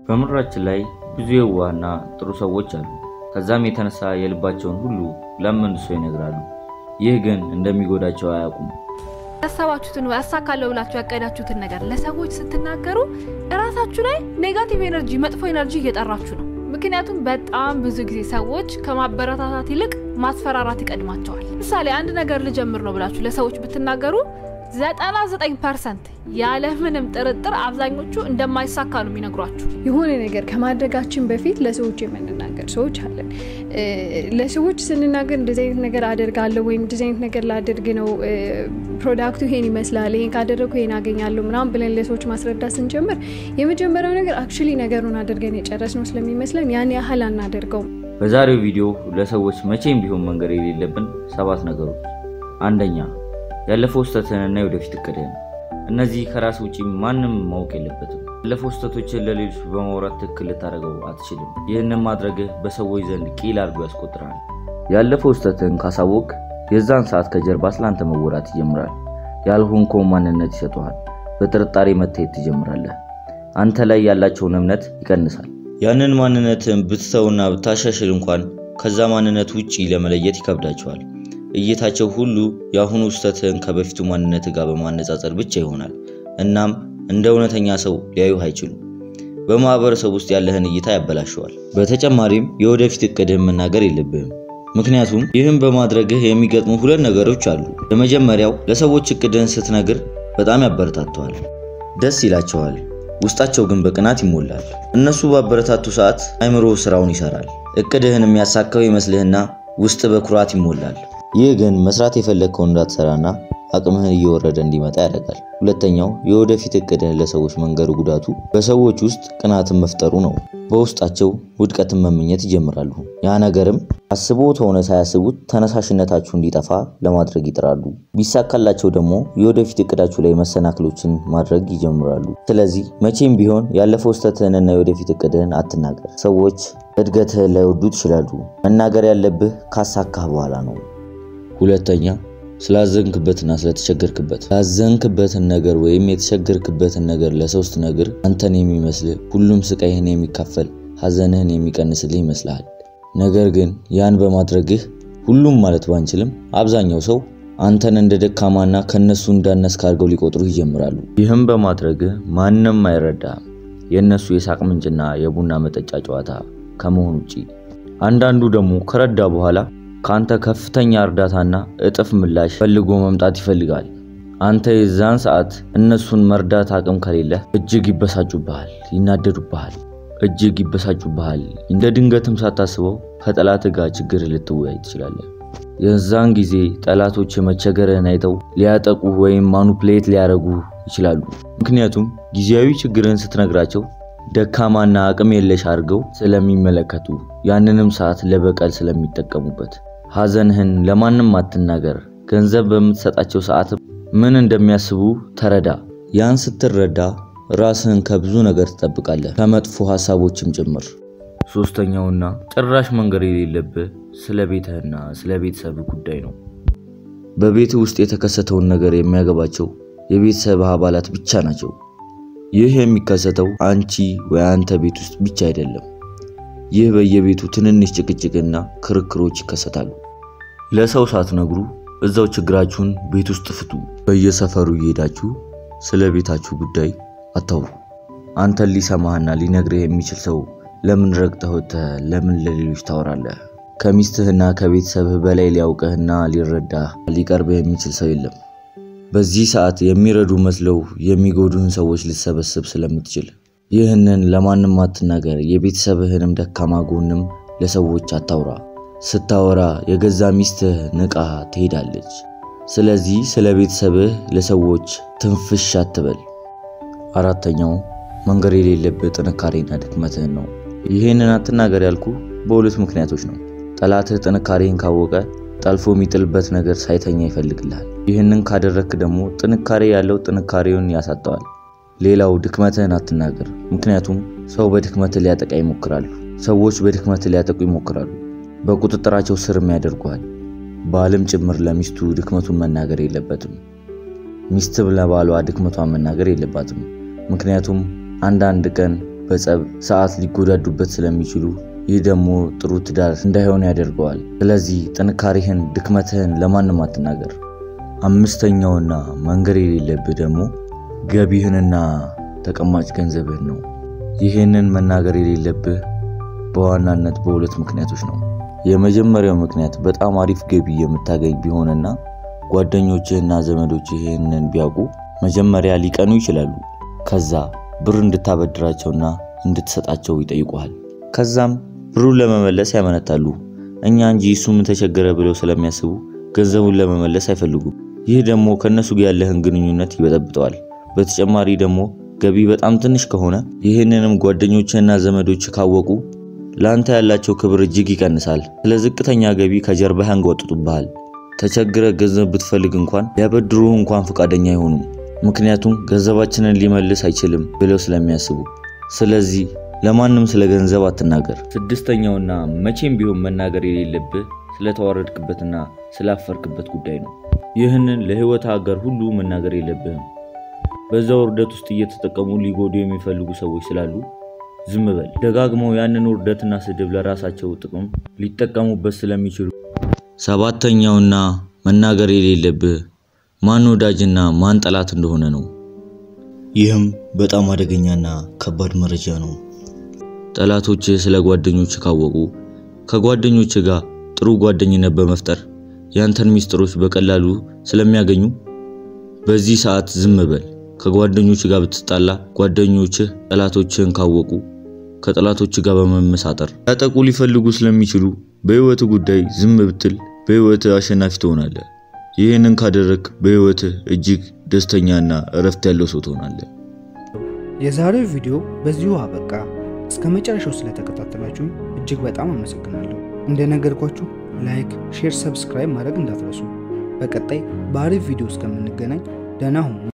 በምድራችን ላይ ብዙ የዋህና ጥሩ ሰዎች አሉ። ከዛም የተነሳ የልባቸውን ሁሉ ለመልሶ ይነግራሉ። ይህ ግን እንደሚጎዳቸው አያውቁም። ያሰባችሁትን ወይ አሳካለሁ ብላችሁ ያቀዳችሁትን ነገር ለሰዎች ስትናገሩ እራሳችሁ ላይ ኔጋቲቭ ኤነርጂ፣ መጥፎ ኤነርጂ እየጠራችሁ ነው። ምክንያቱም በጣም ብዙ ጊዜ ሰዎች ከማበረታታት ይልቅ ማስፈራራት ይቀድማቸዋል። ምሳሌ አንድ ነገር ልጀምር ነው ብላችሁ ለሰዎች ብትናገሩ 99 ፐርሰንት ያለ ምንም ጥርጥር አብዛኞቹ እንደማይሳካ ነው የሚነግሯችሁ። የሆነ ነገር ከማድረጋችን በፊት ለሰዎች የምንናገር ሰዎች አለን። ለሰዎች ስንናገር እንደዚህ አይነት ነገር አደርጋለሁ ወይም እንደዚህ አይነት ነገር ላደርግ ነው፣ ፕሮዳክቱ ይሄን ይመስላል፣ ይሄን ካደረግኩ ይሄን አገኛለሁ ምናምን ብለን ለሰዎች ማስረዳት ስንጀምር የመጀመሪያው ነገር አክቹሊ ነገሩን አድርገን የጨረስነው ስለሚመስለን ያን ያህል አናደርገውም። በዛሬው ቪዲዮ ለሰዎች መቼም ቢሆን መንገር የሌለብን ሰባት ነገሮች፣ አንደኛ ያለፈው ስህተትህንና የወደፊት እቅድህን። እነዚህ ከራስ ውጪ ማንም ማወቅ የለበትም። ያለፈው ስህተቶችን ለሌሎች በማውራት ትክክል ልታደርገው አትችልም። ይህንን ማድረግህ በሰዎች ዘንድ ቂል አድርጎ ያስቆጥራል። ያለፈው ስህተትህን ካሳወቅ የዛን ሰዓት ከጀርባ ስላንተ መወራት ይጀምራል። ያልሆንከውን ማንነት ይሰጠዋል። በጥርጣሬ መታየት ትጀምራለህ። አንተ ላይ ያላቸውን እምነት ይቀንሳል። ያንን ማንነትን ብትተውና ብታሻሽል እንኳን ከዛ ማንነት ውጪ ለመለየት ይከብዳቸዋል። እይታቸው ሁሉ የአሁኑ ስህተትህን ከበፊቱ ማንነት ጋር በማነጻጸር ብቻ ይሆናል። እናም እንደ እውነተኛ ሰው ሊያዩህ አይችሉም። በማህበረሰብ ውስጥ ያለህን እይታ ያበላሸዋል። በተጨማሪም የወደፊት እቅድህን መናገር የለብህም። ምክንያቱም ይህም በማድረግህ የሚገጥሙ ሁለት ነገሮች አሉ። የመጀመሪያው ለሰዎች እቅድህን ስትነግር በጣም ያበረታተዋል፣ ደስ ይላቸዋል። ውስጣቸው ግን በቅናት ይሞላል። እነሱ ባበረታቱ ሰዓት አይምሮ ስራውን ይሰራል። እቅድህን የሚያሳካው ይመስልህና ውስጥ በኩራት ይሞላል። ይህ ግን መስራት የፈለግከውን እንዳትሰራና አቅምህን እየወረደ እንዲመጣ ያደርጋል። ሁለተኛው የወደፊት እቅድህን ለሰዎች መንገሩ ጉዳቱ በሰዎች ውስጥ ቅናትን መፍጠሩ ነው። በውስጣቸው ውድቀትን መመኘት ይጀምራሉ። ያ ነገርም አስቦት ሆነ ሳያስቡት ተነሳሽነታችሁ እንዲጠፋ ለማድረግ ይጥራሉ። ቢሳካላቸው ደግሞ የወደፊት እቅዳችሁ ላይ መሰናክሎችን ማድረግ ይጀምራሉ። ስለዚህ መቼም ቢሆን ያለፈው ስህተትህንና የወደፊት እቅድህን አትናገር። ሰዎች እድገትህን ላይወዱት ይችላሉ። መናገር ያለብህ ካሳካህ በኋላ ነው። ሁለተኛ ስላዘንክበትና ስለተቸገርክበት ያዘንክበትን ነገር ወይም የተቸገርክበትን ነገር ለሰው ስትነግር አንተን የሚመስልህ ሁሉም ስቃይህን የሚካፈል ሐዘንህን የሚቀንስልህ ይመስልሃል። ነገር ግን ያን በማድረግህ ሁሉም ማለት ባንችልም አብዛኛው ሰው አንተን እንደ ደካማና ከነሱ እንዳነስክ አድርገው ሊቆጥሩ ይጀምራሉ። ይህም በማድረግህ ማንም አይረዳህም። የእነሱ የሳቅ ምንጭና የቡና መጠጫ ጨዋታ ከመሆን ውጪ። አንዳንዱ ደግሞ ከረዳ በኋላ ከአንተ ከፍተኛ እርዳታና እጥፍ ምላሽ ፈልጎ መምጣት ይፈልጋል። አንተ የዛን ሰዓት እነሱን መርዳት አቅም ከሌለህ እጅግ ይበሳጩብሃል፣ ይናደዱብሃል፣ እጅግ ይበሳጩብሃል። እንደ ድንገትም ሳታስበው ከጠላት ጋር ችግር ልትወያይ ትችላለህ። የዛን ጊዜ ጠላቶች የመቸገርህን አይተው ሊያጠቁ ወይም ማኑፕሌት ሊያደርጉ ይችላሉ። ምክንያቱም ጊዜያዊ ችግርህን ስትነግራቸው ደካማና አቅም የለሽ አድርገው ስለሚመለከቱ ያንንም ሰዓት ለበቀል ስለሚጠቀሙበት። ሐዘንህን ለማንም አትናገር። ገንዘብ በምትሰጣቸው ሰዓት ምን እንደሚያስቡ ተረዳ። ያን ስትረዳ ራስህን ከብዙ ነገር ትጠብቃለህ፣ ከመጥፎ ሀሳቦችም ጭምር። ሶስተኛውና ጭራሽ መንገር የሌለብህ ስለ ቤትህና ስለ ቤተሰብህ ጉዳይ ነው። በቤትህ ውስጥ የተከሰተውን ነገር የሚያገባቸው የቤተሰብህ አባላት ብቻ ናቸው። ይህ የሚከሰተው አንቺ ወይ አንተ ቤት ውስጥ ብቻ አይደለም። ይህ በየቤቱ ትንንሽ ጭቅጭቅና ክርክሮች ይከሰታሉ። ለሰው ሳትነግሩ እዛው ችግራችሁን ቤት ውስጥ ፍቱ። በየሰፈሩ እየሄዳችሁ ስለ ቤታችሁ ጉዳይ አታውሩ። አንተን ሊሰማህና ሊነግርህ የሚችል ሰው ለምን ረግጠህ ወጥተህ ለምን ለሌሎች ታወራለህ? ከሚስትህና ከቤተሰብህ በላይ ሊያውቅህና ሊረዳህ ሊቀርብህ የሚችል ሰው የለም። በዚህ ሰዓት የሚረዱ መስለው የሚጎዱህን ሰዎች ልትሰበስብ ስለምትችል ይህንን ለማንም አትናገር። የቤተሰብህንም ደካማ ጎንም ለሰዎች አታውራ። ስታወራ የገዛ ሚስትህ ንቃ ትሄዳለች። ስለዚህ ስለ ቤተሰብህ ለሰዎች ትንፍሽ አትበል። አራተኛው መንገር የሌለብህ ጥንካሬና ድክመትህን ነው። ይህንን አትናገር ያልኩ በሁለት ምክንያቶች ነው። ጠላትህ ጥንካሬህን ካወቀ ጠልፎ የሚጥልበት ነገር ሳይተኛ ይፈልግልሃል። ይህንን ካደረግክ ደግሞ ጥንካሬ ያለው ጥንካሬውን ያሳጠዋል። ሌላው ድክመትህን አትናገር። ምክንያቱም ሰው በድክመትህ ሊያጠቃ ይሞክራሉ። ሰዎች በድክመትህ ሊያጠቁ ይሞክራሉ። በቁጥጥራቸው ስርም ያደርጉሃል። ባልም ጭምር ለሚስቱ ድክመቱን መናገር የለበትም። ሚስትም ለባሏ ድክመቷን መናገር የለባትም። ምክንያቱም አንዳንድ ቀን በጸብ ሰዓት ሊጎዳዱበት ስለሚችሉ ይህ ደግሞ ጥሩ ትዳር እንዳይሆን ያደርገዋል። ስለዚህ ጥንካሬህን፣ ድክመትህን ለማንም አትናገር። አምስተኛውና መንገር የሌለብህ ደግሞ ገቢህንና ተቀማጭ ገንዘብህን ነው። ይህንን መናገር የሌለብህ በዋናነት በሁለት ምክንያቶች ነው። የመጀመሪያው ምክንያት በጣም አሪፍ ገቢ የምታገኝ ቢሆንና ጓደኞችህና ዘመዶችህ ይህንን ቢያውቁ መጀመሪያ ሊቀኑ ይችላሉ። ከዛ ብር እንድታበድራቸውና እንድትሰጣቸው ይጠይቁሃል። ከዛም ብሩን ለመመለስ ያመነታሉ። እኛ እንጂ እሱ ምን ተቸገረ ብለው ስለሚያስቡ ገንዘቡን ለመመለስ አይፈልጉም። ይህ ደግሞ ከእነሱ ጋር ያለህን ግንኙነት ይበጠብጠዋል። በተጨማሪ ደግሞ ገቢ በጣም ትንሽ ከሆነ ይህንንም ጓደኞችህና ዘመዶች ካወቁ ለአንተ ያላቸው ክብር እጅግ ይቀንሳል። ስለ ዝቅተኛ ገቢ ከጀርባህ ያንጓጥጡብሃል። ተቸግረ ገንዘብ ብትፈልግ እንኳን ሊያበድሩህ እንኳን ፈቃደኛ አይሆኑም። ምክንያቱም ገንዘባችንን ሊመልስ አይችልም ብለው ስለሚያስቡ። ስለዚህ ለማንም ስለ ገንዘብ አትናገር። ስድስተኛውና መቼም ቢሆን መናገር የሌለብህ ስለተዋረድክበትና ስላፈርክበት ጉዳይ ነው። ይህንን ለህይወት አጋር ሁሉ መናገር የለብህም። በዛ ውርደት ውስጥ እየተጠቀሙ ሊጎዱ የሚፈልጉ ሰዎች ስላሉ ዝም በል። ደጋግመው ያንን ውርደትና ስድብ ለራሳቸው ጥቅም ሊጠቀሙበት ስለሚችሉ። ሰባተኛውና መናገር የሌለብህ ማን ወዳጅና ማን ጠላት እንደሆነ ነው። ይህም በጣም አደገኛና ከባድ መረጃ ነው። ጠላቶች ስለ ጓደኞች ካወቁ ከጓደኞች ጋር ጥሩ ጓደኝነት በመፍጠር ያንተን ሚስጥሮች በቀላሉ ስለሚያገኙ በዚህ ሰዓት ዝም በል። ከጓደኞች ጋር ብትጣላ ጓደኞችህ ጠላቶችህን ካወቁ ከጠላቶች ጋር በመመሳጠር ያጠቁ ሊፈልጉ ስለሚችሉ በህይወት ጉዳይ ዝም ብትል በህይወት አሸናፊ ትሆናለህ። ይህንን ካደረግ በህይወትህ እጅግ ደስተኛና እረፍት ያለው ሰው ትሆናለህ። የዛሬው ቪዲዮ በዚሁ አበቃ። እስከ መጨረሻው ስለተከታተላችሁ እጅግ በጣም አመሰግናለሁ። እንደነገርኳችሁ ላይክ፣ ሼር፣ ሰብስክራይብ ማድረግ እንዳትረሱ። በቀጣይ በአሪፍ ቪዲዮ እስከምንገናኝ ደህና ሁኑ።